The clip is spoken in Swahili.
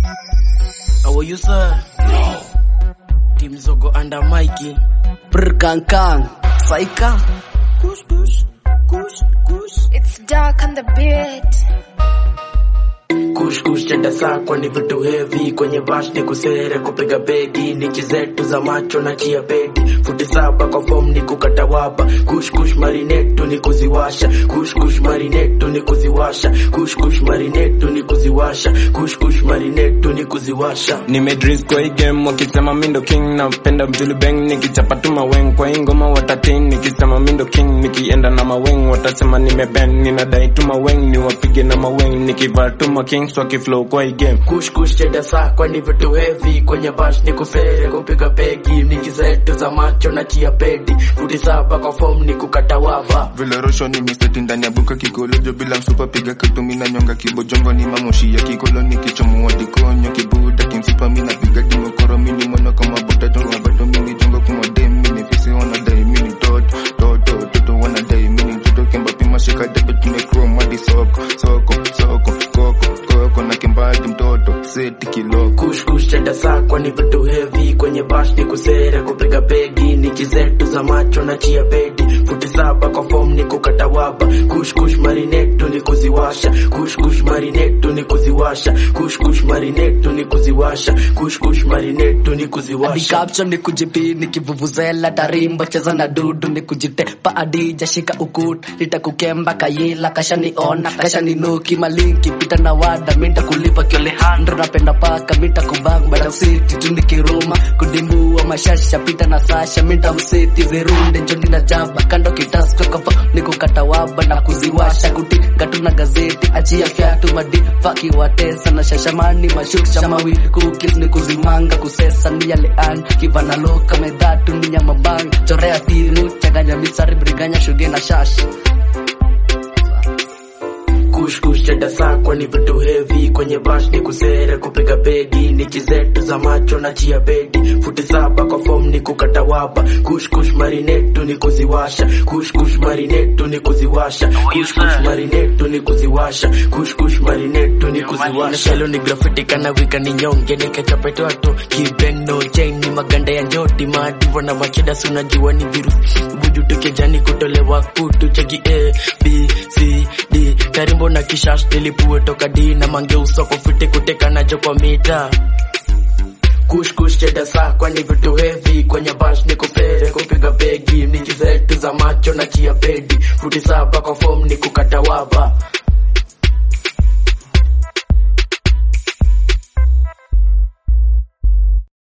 How are you, sir? Team Zogo under Mikey. Brr kang kang. Saika. Kush, kush, kush, kush. It's dark on the beat. Kush kush chenda saa kwani vitu heavy kwenye bash ni kusere kupiga begi nichi zetu za macho na chia bedi futi saba kwa form ni kukata waba kush kush marinetu ni kuziwasha kush kush marinetu ni kuziwasha kush kush marinetu ni kuziwasha kush kush marinetu ni kuziwasha nimedris kwa hii game wakisema mindo king napenda mjuli bang nikichapa tu maweng kwa hii ngoma watatin nikisema mindo king nikienda na maweng watasema nimeben ninadai tu maweng niwapige na maweng nikivaa tu makings wakiflow kwa hii game kush kush chenda saa kwani vitu heavy kwenye bash ni kusere kupiga begi nichi zetu za macho na chia bedi futi saba kwa form ni kukata waba vile rosho ni miseti ndani ya buka kikolojo bila msupa piga katumina nyonga kibojongo ni mamoshi ya kikolo ni kichomuwa dikonyo kibuda kimsipa mina piga dimokoro mini mwana kama bota tonga bado mini jongo kumode mini fisi wanadai mini toto toto toto wanadai mini mtoto kemba pima shika debe tumekrom hadi soko soko soko koko koko na kembadi mtoto seti kiloko kush kush chenda saa kwani vitu heavy kwenye bash ni kusere kupiga begi nichi zetu za macho na chia bedi futi saba kwa form ni kukata waba kush kush marinetu ni kuziwasha kush kush marinetu ni kuziwasha kush kush marinetu ni kuziwasha kush kush marinetu ni Hadi kuziwasha caption ni kujipi nikivuvuzela tarimba cheza na dudu ni kujitepa adija shika ukut nitakukemba kayila kashaniona kashaninuki malinki pita na wada minta kulipa kiolehando napenda paka minta kubang bada city tu nikiruma kudimbua mashasha pita na sasha minta msiti zirunde njoni na jaba kando kitasko kafa nikukata waba na kuziwasha kuti gatu na gazeti achia fyatu madi faki watesa na shashamani mashuksha mawi kukis ni kuzimanga kusesa ni yale an kivana loka medhatu ni nyama bang chorea tiru chaganya misari briganya shuge na shash kush kush chenda saa kwani vitu heavy kwenye bash ni kusere kupiga begi nichi zetu za macho na chia bedi futi saba kwa form ni kukata waba kush kush marinetu ni kuziwasha kush kush marinetu ni kuziwasha kush kush marinetu ni kuziwasha kush kush marinetu ni kuziwasha shelo ni graffiti kana wika ni nyonge ni kachapete watu kibeng no chain ni maganda ya njoti maadivo na machida sunajua ni virusi buju tukejani kutolewa kutu cheki a b c d karimbo na kishash nilipue toka d na mange usoko fiti kuteka najo kwa mita kush kush cheda saa kwani vitu heavy kwenye bash ni kupere kupiga begi niki zetu za macho na chia bedi futi saba kwa form ni kukata waba